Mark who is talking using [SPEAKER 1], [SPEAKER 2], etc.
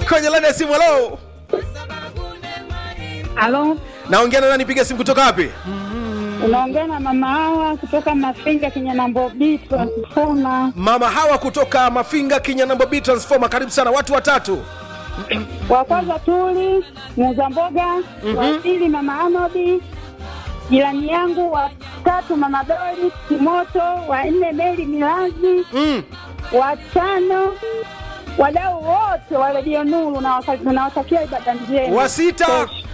[SPEAKER 1] kwenye laini ya simu halo
[SPEAKER 2] Halo,
[SPEAKER 1] naongea na nani piga simu kutoka wapi
[SPEAKER 2] unaongea na mama hawa kutoka Mafinga Kinyanambo B transformer.
[SPEAKER 1] mama hawa kutoka mafinga kinyanambo b transformer karibu sana watu watatu
[SPEAKER 2] Wa kwanza Tuli muuza mboga, wa pili mama Anodi, jirani yangu, wa tatu mama Dori Kimoto, wa nne Meli Milazi,
[SPEAKER 1] mm.
[SPEAKER 2] wa tano wadau wote wa redio Nuru, nawasa- nawatakia ibada njema.
[SPEAKER 1] wa sita